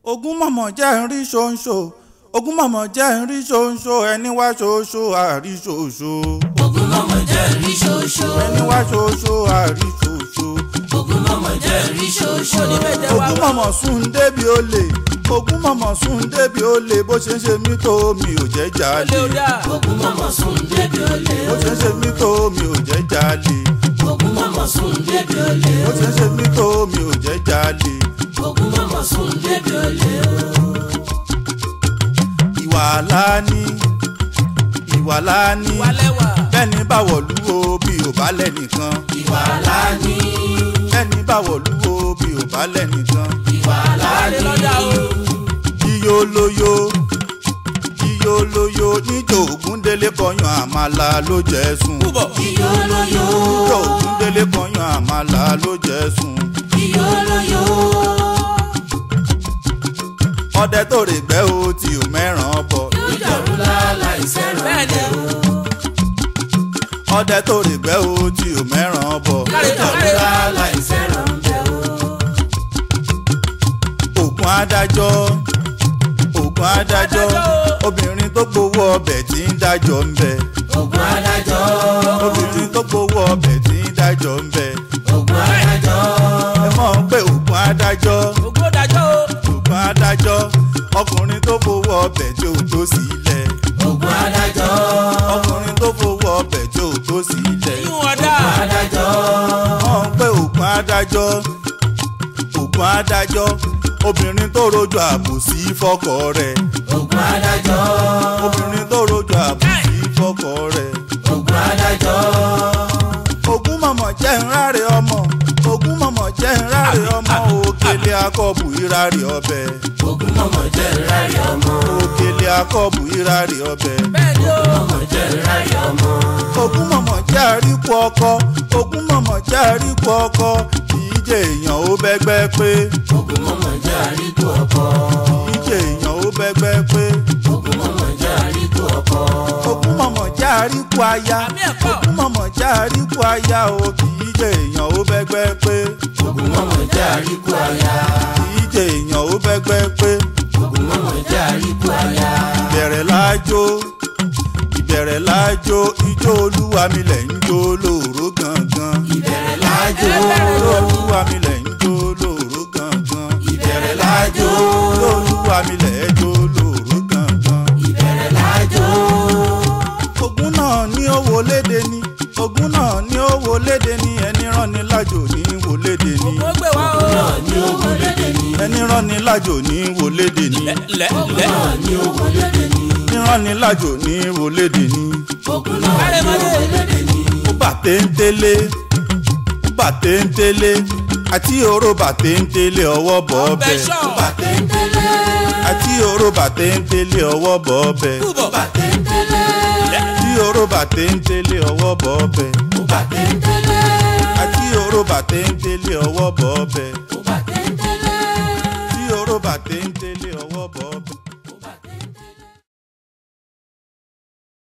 ogún mọ̀mọ́ jẹ́ ń rí ṣoṣo ogún mọ̀mọ́ jẹ́ ń rí ṣoṣo ẹni wá ṣoṣo àrí ṣoṣo ogun mọ̀mọ́ jẹ́ rí ṣoṣo. ẹni wá ṣoṣo àrí ṣoṣo ogun mọ̀mọ́ jẹ́ rí ṣoṣo. ogún mọ̀mọ́ sùn débi olè ogún mọ̀mọ́ sùn débi olè bó ṣe ń ṣe mí tó mi ò jẹ́ jalè ogun mọ̀mọ́ sùn débi olè. bó ṣe ń ṣe mí tó mi ò jẹ́ jalè ogun mọ̀mọ́ sùn débi olè. bó ṣe ń ṣe mí tó mi ò jẹ́ jalè ogun mọ̀mọ́ sùn débi olè. ìwà láni ìwà láni bẹ́ẹ̀ni báwọ̀ lúwo bí ò bá lẹ́nìkan ìwà láni. bẹ́ẹ̀ni báwọ̀ lúwo bí ò bá lẹ́nìkan ìwà láni. iyó lóyó iyó lóyó níjó ògúndélé kọyàn àmàlà ló jẹ́ sùn iyó lóyó. níjó ògúndélé kọyàn àmàlà ló jẹ́ sùn iyó lóyó. ọdẹ tó rè gbẹ́ o tí ò mẹ́ràn bọ̀ ìjọ̀rú láláì sẹ́ràn bẹ́ẹ̀ o. ọdẹ tó rè gbẹ́ o tí ò mẹ́ràn bọ̀ ìjọ̀rú láláì sẹ́ràn bẹ́ẹ̀ o. ògùn adájọ́ ògùn adájọ́ obìnrin tó gbowó ọbẹ̀ tí ń dájọ́ ń bẹ ogun adájọ́. obìnrin tó gbowó ọbẹ̀ tí ń dájọ́ ń bẹ ogun adájọ́. ẹ mọ̀ ń pé ògùn adájọ́ ògùn adájọ́ ọkùnrin tó fowó ọbẹ̀ tí ò tó sílẹ̀ ogun adájọ́. ọkùnrin tó fowó ọbẹ̀ tí ò tó sílẹ̀ adájọ́. mọ̀ ń pé ògùn adájọ́ ògùn adájọ́ obìnrin tó rojú àbòsí fọ́kọ rẹ̀ ogun adájọ́. obìnrin tó rojú àbòsí fọ́kọ rẹ̀ ogun adájọ́. ogún mọ̀mọ̀ jẹ́ ńláre ọmọ ogún mọ̀mọ̀ jẹ́ ńláre ọmọ òkèlè akọ́bù ìráre ọbẹ̀ ogun mọ̀mọ́ jẹ́ rárí ọmọ. òkèlè akọ́bù ìráre ọbẹ̀ mọ̀mọ́ jẹ́ rárí ọmọ. ogún mọ̀mọ̀ jẹ́ àríkù ọkọ ogún mọ̀mọ́ jẹ́ àríkù ọkọ kìí jẹ́ èèyàn ó bẹ́gbẹ́ pé ogun mọ̀mọ́ jẹ́ àríkù ọkọ. kìí jẹ́ èèyàn ó bẹ́gbẹ́ pé ogun mọ̀mọ́ jẹ́ àríkù ọkọ. ogún mọ̀mọ̀ jẹ́ àríkù aya ogún mọ̀mọ̀ jẹ́ àríkù aya o kìí jẹ́ èèyàn ó bẹ́gbẹ́ pé ogun mọ̀mọ́ jẹ́ àríkù aya. kìí jẹ́ èèyàn ó bẹ́gbẹ́ pé. ogun mọ̀mọ́ jẹ́ àríkù aya. ìbẹ̀rẹ̀ lájó ìbẹ̀rẹ̀ lájó ijó olúwa mi lẹ̀ ń jó lóòró gangan. ìbẹ̀rẹ̀ lájò. ijó olúwa mi lẹ̀ ń jó lóòró gangan. ìbẹ̀rẹ̀ lájò. ijó olúwa mi lẹ̀ ń jó lóòró gangan. ìbẹ̀rẹ̀ lájò. ogun náà ní owó léde ni ogun náà ní owó léde ni ẹni rán ni lájò ní wò léde ni náà ní ogun lédè ní. ẹni rán ni lájò ní wò léde ni náà ní ogun lédè ní. ẹni rán ni lájò ní wò léde ni. ogun náà ní ogun lédè ní. ó bà téńtélé ó bà téńtélé àti òró bà téńtélé ọwọ́ bọ̀ ọbẹ̀ bàtẹ́ńtẹ́lẹ́. àti òró bà téńtélé ọwọ́ bọ̀ ọbẹ̀ bàtẹ́ńtẹ́lẹ́. àti òró bà téńtélé ọwọ́ bọ̀ ọbẹ̀ bàtẹ́ńtẹ́lẹ́. àti òró bà téńtélé ọwọ́ bọ̀ ọbẹ̀